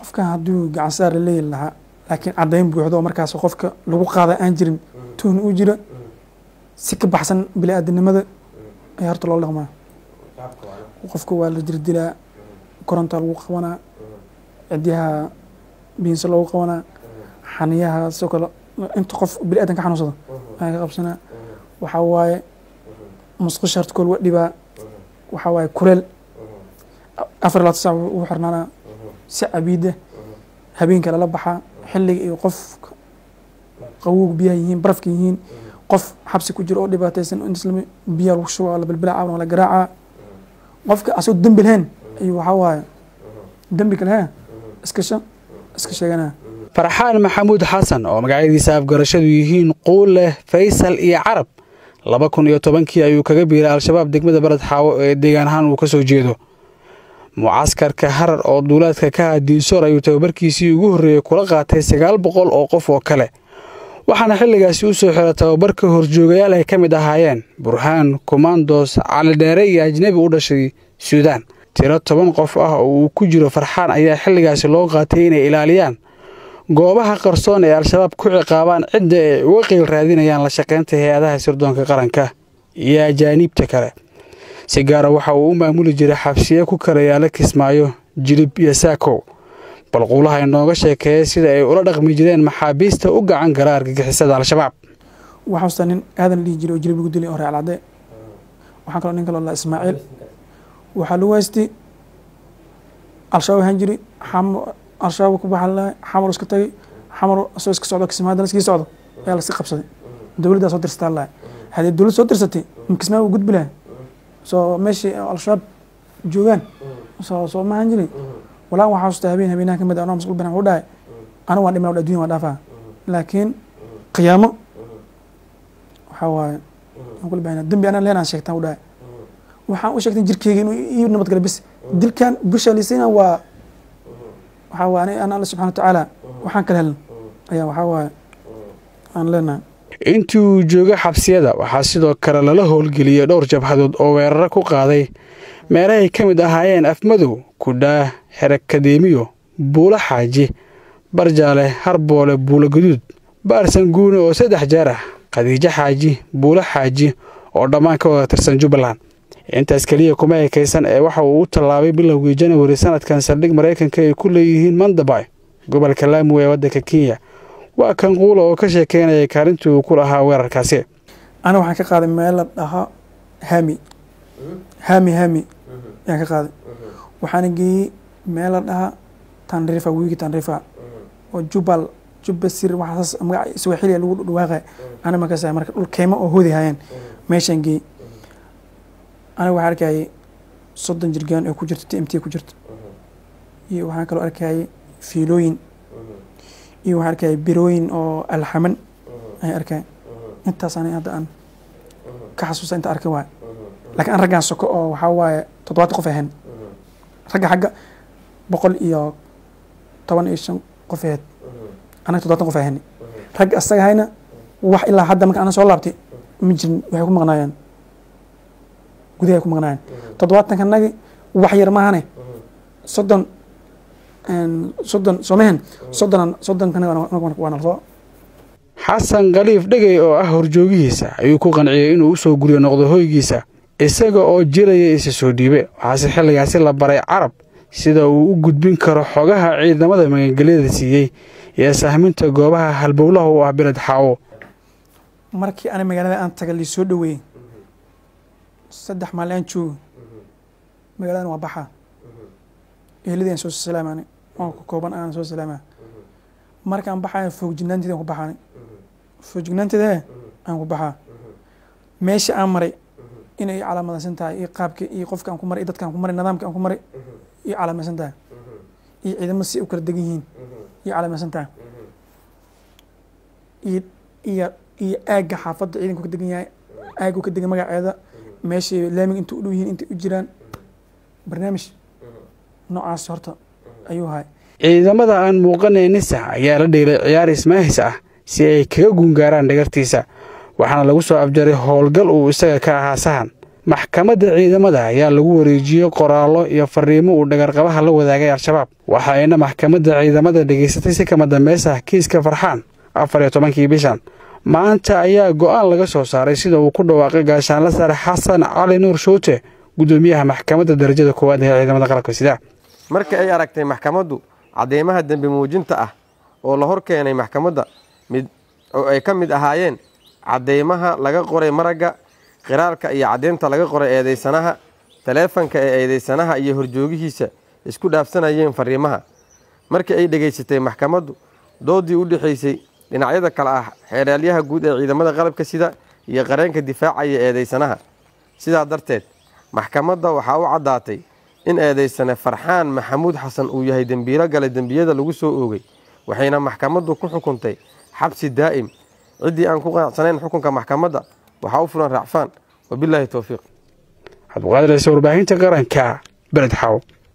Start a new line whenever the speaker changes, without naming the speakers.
qofkan hadduu gacan saar la leeyi lahaa laakiin caddayn buuxdo oo markaas qofka lagu qaada aan jirin tuhn u jira si ka baxsan bini aadanimada ayaa horta loo dhaqmaa qofka waa la jirdilaa koronta lagu qabanaa cidyaha biinse loogu qabanaa xaniyaha sidoo kale inta qof bini aadan ka xanuunsado ayaa ka qabsanaa waxaa waaye musqusha horta kool wa dhibaa waxaa waaye kuleel afar labaatan saac ugu xirnaanaa si cabiida habeenka lala baxaa xilliga iyo qof qawowga biyaha yihiin barafka yihiin qof xabsi ku jiro oo dhibaataysan islam biyaa lagu shuba la bilbilaa caawan la garaacaa qofka asagoo dembi lahayn ayuu waxaa waaye dembi kale hee iska sha iska sheeganaa
farxaan maxamuud xasan oo magacyadiisa afgarashadu yihiin quulleh faysal iyo carab laba kun iyo tobankii ayuu kaga biiray al-shabaab degmada beled xaawo ee deegaan ahaan uu ka soo jeedo mucaskarka harar oo duulaadka ka ah diinsoor ayuu tababarkiisii ugu horreeyey kula qaatay sagaal boqol oo qof oo kale waxaana xilligaasi u soo xira tababarka horjoogayaal ay ka mid ahaayeen burhaan komandos calidheere iyo ajnebi u dhashay suudaan tiro toban qof ah oo uu ku jiro farxaan ayaa xilligaasi loo qaatay inay ilaaliyaan goobaha qarsoon ee al-shabaab ku ciqaabaan cidda ay uga qiil raadinayaan la shaqaynta hay-adaha sirdoonka qaranka iyo ajaaniibta kale si gaara waxa uu u maamuli jiray xabsiye ku kala yaala kismaayo jilib iyo saakow balquulaha inooga sheekeeya sida ay ula dhaqmi jireen maxaabiista u gacan gala argagixisada al-shabaab
waxaa ustaa nin aadan dhihi jiray oo jilib lagu dilay oo reer cadde waxaa kaloo nin kaloo la ismaaciil waxaa lagu haystay al-shabaab ahaan jiri al-shabaab ku baxan lahay xamar iska tagay xamar asoo iska socdo kismaayo haddana iskii socdo ayaa laska qabsaday dowladdaa soo dirsataa lahay haddii dowlad soo dirsatay kismaayo u gudbi lahay soo meeshii al-shabaab joogaan soo soo maahan jiri walaan waxaa xasuustaa habeen habeenaha kamid anoo masquul banaan u dhahay anigu waan dhimna addunya waan dhaafaa laakiin qiyaamo waxaa waaye aan kula bahana dembi anaan leenaan sheegtaan u dhahay waxaan u sheegtay jirkeyga inuu ii nabad gala bis dilkan bisha lisayna waa waxaa waaye ani alla subxana watacaala waxaan kala helna ayaa waxaa waaye aan leenahay
intii uu jooga xabsiyada waxaa sidoo kale lala howlgeliyey dhowr jabhadood oo weeraro ku qaaday meelahay ka mid ahaayeen afmadow kudhaa xerakadeemiyo buulo xaaji barjaale harboole buulo gaduud baarsan guune oo saddex jeer ah khadiijo xaaji buulo xaaji oo dhammaan ka wada tirsan jubbaland intaas keliya kuma ekaysan ee waxa uu u tallaabay bilowgii janawari sanadkan saldhig maraykanka ay ku leeyihiin mandabay gobolka laamu ee waddanka kenya waa kan quula oo ka sheekeynaya kaalintii uu ku lahaa weerarkaasi
ana waxaan ka qaaday meel la dhahaa hami hami hami ayaan ka qaaday waxaana geeyey meel la dhahaa tanrifa wiigi tanrifa oo jubal jubba sir waxaas magaca iswaxiliya lagu dhawaaqay ana markaas marka dhul keymo oo hoodi hayeen meeshaan geeyey aniga waxaan arkayay soddon jirgaan oo ku jirto t m t ku jirto iyo waxaan kaloo arkayay fiilooyin iyo waxaan arkayay birooyin oo alxaman ayaan arkay intaas ani hadda aan ka xasuusta inta arkay waaye laakiin an raggaan soko oo waxaa waaye toddobaatan qof ahayn ragga xagga boqol iyo toban iyo shan qof ahayd anaga toddobaatan qof ahani ragga asaga hayna wax ilaa hadda marka ana soo laabtay ma jirin waxay ku maqnaayeen gudahay ku maqnaayeen toddobaatanka nagi wax yar maahane soddon soddon soomehen soddon soddonkanagi waa nalsoo
xasan khaliif dhegey oo ah horjoogihiisa ayuu ku qanciyey inuu u soo guryo noqdo hoygiisa isaga oo jiraya isa soo dhiibe waxaase xilligaasi la baray carab sida uu u gudbin karo xogaha ciidamada magangelyada siiyey iyo sahminta goobaha halbowlaha u ah beled xaawo
markii ana magaalada aan taga liisoo dhoweeyey saddex maalin aan joogo magaaladan waa baxaa eheladii aan soo salaamaanay oo ka kooban aan soo salaamaa markaan baxayo foogjignaanteeda aan ku baxaanay foojignaanteeda aan ku baxaa meesha aan maray inay calaamadaysan tahay iyo qaabka iyo qofka aan ku maray iyo dadka aan ku maray nidaamka aan ku maray iyo calaamaysan tahay iyo ciidamada si u kala degan yihiin iyo calaamaysan tahay iyo iyo iyo aagga xaafadda ciidanku ka degan yahay aaggu ka degan magaceeda meeshay laamiga inta u dhow yihiin intay u jiraan barnaamij noocaas horta ayuu ahay
ciidamada aan muuqanayn nisa ayaa la dheelay ciyaar ismaahis ah si ay kaga guungaaraan dhagartiisa waxaana lagu soo afjaray howlgal uu isaga ka ahaa sahan maxkamadda ciidamada ayaa lagu wareejiyey qoraallo iyo fariimo uu dhagarqabaha la wadaagay al-shabaab waxa ayna maxkamadda ciidamada dhegaysatay si kama dambeys ah kiiska farxaan afar iyo tobankii bishan maanta ayaa go'aan laga soo saaray sida uu ku dhawaaqay gaashaanla sare xasan cali nuur shuute guddoomiyaha maxkamadda darajada koowaad ee ciidamada qalabka sida
markii ay aragtay maxkamaddu cadeymaha dembi muujinta ah oo la hor keenay maxkamadda mid oo ay ka mid ahaayeen cadeymaha laga qoray maragga qiraalka iyo caddeynta laga qoray eedeysanaha taleefanka ee eedeysanaha iyo horjoogihiisa isku dhaafsanayeen fariimaha markii ay dhegaysatay maxkamaddu doodii u dhexaysay dhinacyada kale ah xeeraalyaha guud ee ciidamada qalabka sida iyo qareenka difaacaya eedeysanaha sidaa darteed maxkamadda waxaa u caddaatay in eedeysane farxaan maxamuud xasan uu yahay dembiilo gale dembiyada lagu soo oogay waxayna maxkamaddu ku xukuntay xabsi daa'im ciddii aan ku qanacsanayn xukunka maxkamadda waxaa u fulan raacfaan wabilaahi towfiiq
cabduqaadir ciise warbaahinta qaranka beled xaw